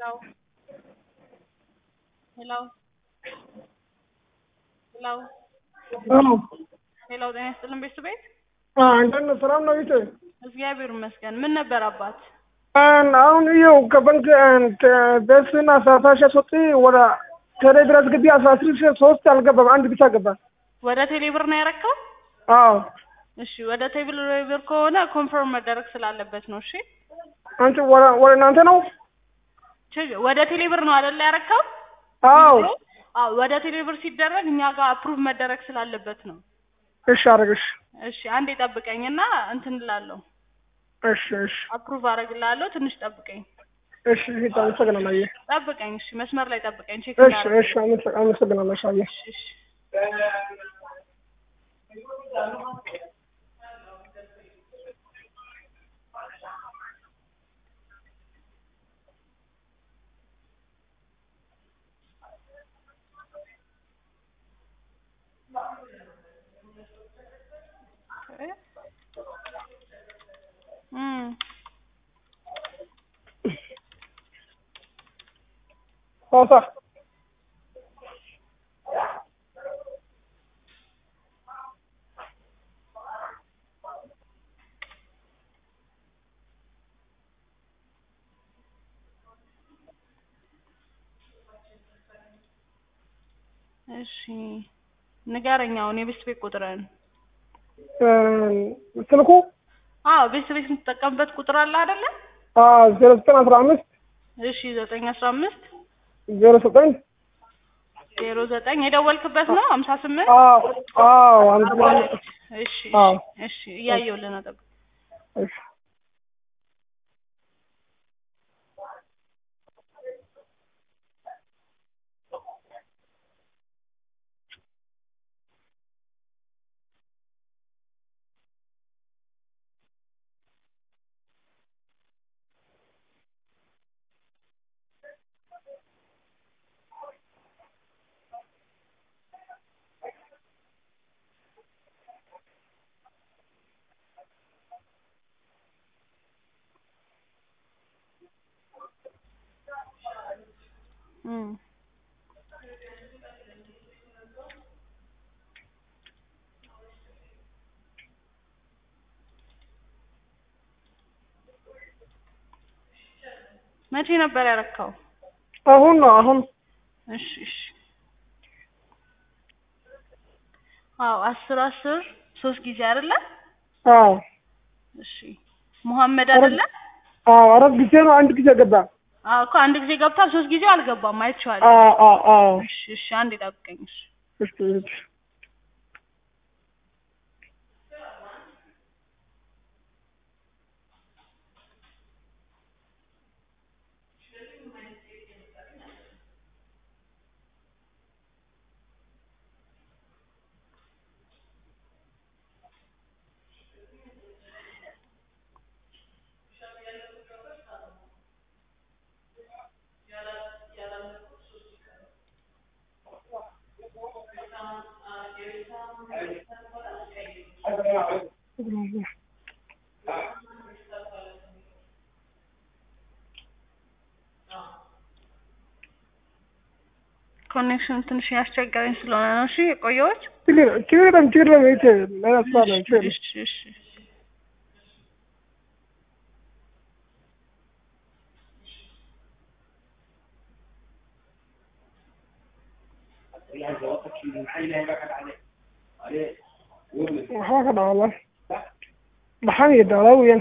Hello. Hello. Hello. አዎ ሄሎ ጤና ይስጥልን ቤተሰቤት አንተን ሰላም ነው ይቴ እግዚአብሔር ይመስገን። ምን ነበር አባት? አሁን ይኸው ከባንክ ቤትን አስራ ሺህ አስወጥ ወደ ቴሌ ድረስ ግቢ አስራ ሺህ ሶስት አልገባም፣ አንድ ብቻ ገባ። ወደ ቴሌብር ነው ያረከው? አዎ እሺ ወደ ቴሌብር ከሆነ ኮንፈርም መደረግ ስላለበት ነው። እሺ አንቺ ወደ ወደ እናንተ ነው? ችግ- ወደ ቴሌብር ነው አይደለ ያረከው? አዎ አዎ ወደ ቴሌብር ሲደረግ እኛ ጋር አፕሩቭ መደረግ ስላለበት ነው። እሺ አደረግሽ። እሺ አንዴ ጠብቀኝና እንትን እላለሁ እሺ እሺ አፕሩቭ አደርግልሃለሁ። ትንሽ ጠብቀኝ እሺ እሺ አመሰግናለሁ። አየህ ጠብቀኝ። እሺ መስመር ላይ ጠብቀኝ። ቼክ እሺ እናደርግ። እሺ አመሰ- አመሰግናለሁ። እሺ አየህ እሺ እሺ እም ሐዋሳ እሺ ንገረኝ አሁን የቤት ቤት ቁጥርን። ስልኩ አዎ ቤት ቤት የምትጠቀምበት ቁጥር አለ አይደለ? ዜሮ ዘጠኝ አስራ አምስት እሺ ዘጠኝ አስራ አምስት ዜሮ ዘጠኝ ዜሮ ዘጠኝ የደወልክበት ነው ሀምሳ ስምንት አዎ አዎ አንድ እሺ አዎ። እሺ እሺ እያየሁልህ ነው ጠብቅ እሺ እም መቼ ነበር ያረካው? አሁን ነው አሁን እሺ እሺ አዎ አስር አስር ሶስት ጊዜ አይደለ? አዎ እሺ ሙሐመድ አይደለ? አዎ አራት ጊዜ ነው አንድ ጊዜ ገባ። አዎ እኮ አንድ ጊዜ ገብቷል፣ ሶስት ጊዜው አልገባም። አይቼዋለሁ። አዎ አዎ አዎ እሺ እሺ አንዴ ጠብቀኝ። እሺ እሺ እሺ ኮኔክሽን ትንሽ ያስቸገረኝ ስለሆነ ነው። እሺ የቆየሁት። ችግር ችግር የለም ችግር የለም ይሄ ሌላ ስራ ነው ችግር የለም። እሺ እሺ waxaa ka dhacda maxaa yidhahdaa weeyaan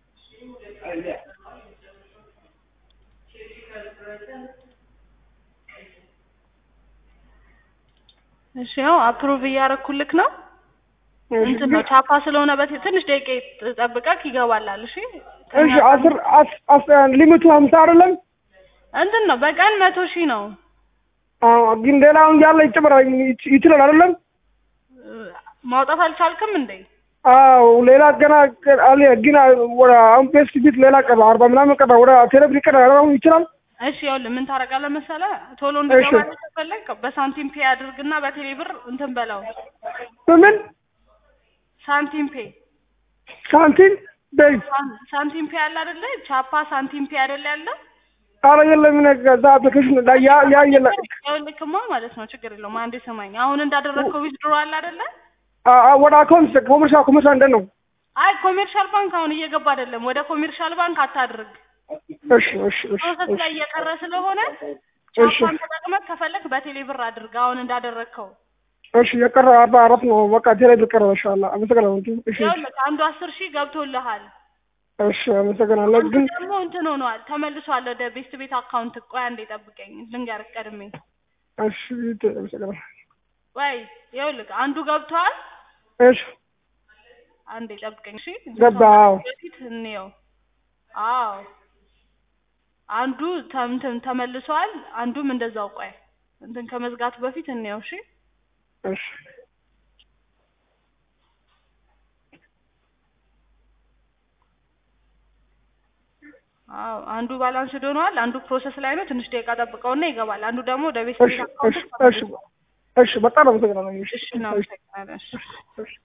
እሺ ያው አፕሩቭ እያደረኩልክ ነው። እንትን ነው ቻፓ ስለሆነ በት ትንሽ ደቂቃ ጠብቀክ ይገባላል። እሺ እሺ አስር አስ- አስ ሊሚቱ ሀምሳ አይደለም እንትን ነው በቀን መቶ ሺህ ነው። አዎ ግን ሌላውን ያለ ይጨምራል ይች- ይችላል አይደለም ማውጣት አልቻልክም እንዴ? አዎ ሌላ ገና ገ- አለ ግን ወደ አሁን ፔስት ቢት ሌላ ቀረ አርባ ምናምን ቀረ ወደ ቴሌብር ቀረ አሁን ይችላል እሺ ይኸውልህ ምን ታደርጋለህ መሰለህ ቶሎ እንዲገባልህ ከፈለግ በሳንቲም ፔ አድርግና በቴሌ ብር እንትን በለው በምን ሳንቲም ፔ ሳንቲም በይ ሳን- ሳንቲም ፔ አለ አይደለ? ቻፓ ሳንቲም ፔ አይደለ ያለ? ኧረ የለም እኔ እዛ አፕሊኬሽን ላይ ያ ያ የለ ይኸውልህማ ማለት ነው ችግር የለውም አንዴ ስማኝ አሁን እንዳደረግከው ዊዝድሮ አለ አይደለ አ- አ- ወደ አካውንት ኮመርሻል ኮመርሻል እንደ ነው አይ ኮሜርሻል ባንክ አሁን እየገባ አይደለም ወደ ኮሜርሻል ባንክ አታድርግ እሺ እሺ እሺ ፕሮሰስ ላይ እየቀረ ስለሆነ እሺ። ቻፓን ተጠቅመህ ከፈለክ በቴሌ ብር አድርግ አሁን እንዳደረግከው እሺ የቀረ አርባ አራት ነው በቃ ቴሌ ብር ኢንሻአላህ አመሰግናለሁ እንጂ እሺ ይኸውልህ አንዱ አስር ሺህ ገብቶልሃል እሺ አመሰግናለሁ አንዱ ግን ደግሞ እንትን ሆኗል ተመልሷል ወደ ቤስት ቤት አካውንት ቆይ አንዴ ጠብቀኝ ልንገርህ ቀድሜ እሺ አመሰግናለሁ ወይ ይኸውልህ አንዱ ገብቷል እሺ አንዴ ጠብቀኝ እሺ ገባ አዎ በፊት እንየው አዎ አንዱ ተምትም ተመልሷል አንዱም እንደዛው ቆይ እንትን ከመዝጋቱ በፊት እንየው እሺ እሺ አዎ አንዱ ባላንስ ሆኗል አንዱ ፕሮሰስ ላይ ነው ትንሽ ደቂቃ ጠብቀውና ይገባል አንዱ ደግሞ ወደ ቤት እሺ እሺ እሺ እሺ በጣም አመሰግናለሁ እሺ እሺ እናመሰግናለን እሺ እሺ